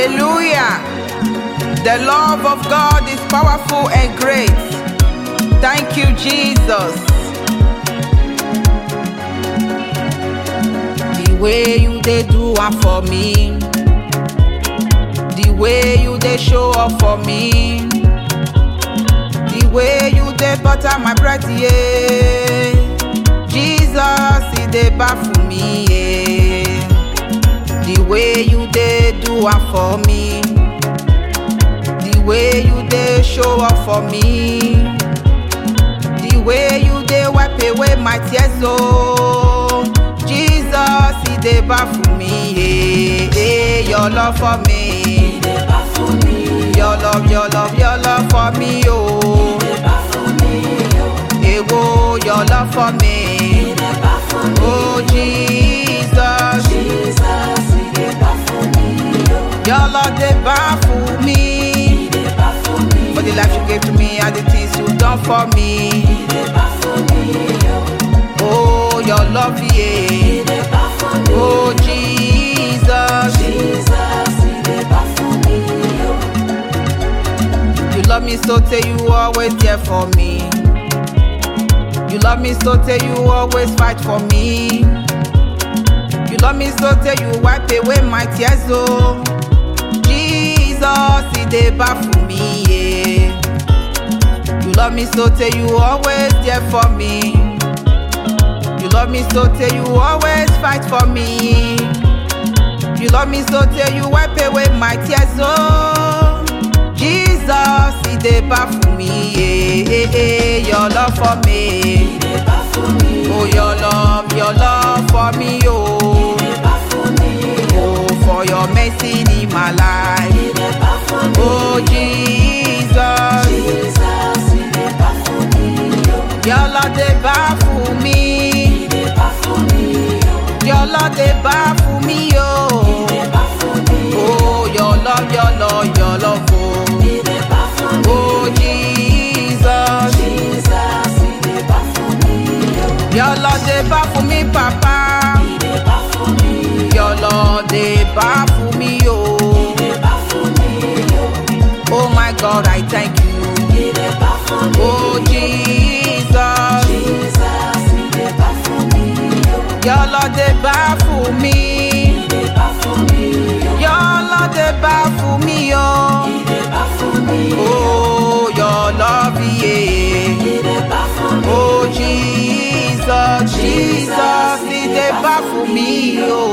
Hallelujah. The love of God is powerful and great. Thank you, Jesus. The way you they do am for me. The way you they show up for me. The way you they butter my bread, yeah. Jesus, he they baffle me, yeah. The way you they do am for me. The way you they show up for me. The way you they wipe away my tears, oh. Jesus, he they baffle me, yeah. yeah. Your love for me. Your love, your love, your love for me, oh. Ewo, your love for me. Oh, Jesus. Your love, they baffle me. For the life you gave to me and the things you done for me. Oh, your love, yeah. Oh, Jesus. You love me so till you always there for me. You love me so till you always fight for me. You love me so till you wipe away my tears, oh. Jesus, he dey baffle me, yeah. You love me so till you always there for me. You love me so till you always fight for me. You love me so till you wipe away my tears, oh. Jesus, he dey baffle me, yeah, yeah, yeah. Your love for me. Oh, your love, your love for me, oh. Oh, for your mercy in my life. Oh, Jesus. Your love, they baffle me. Your love, they baffle me, oh. Oh, your love, your love, your love, oh. Oh, Jesus. Your love, they baffle me, Papa. Your love, they baffle me, oh. Oh, my God, I thank you. Oh, Jesus. Your love, they baffle me. Your love, they baffle me, oh. Oh, your love, yeah. Oh, Jesus, Jesus, he dey baffle me, oh.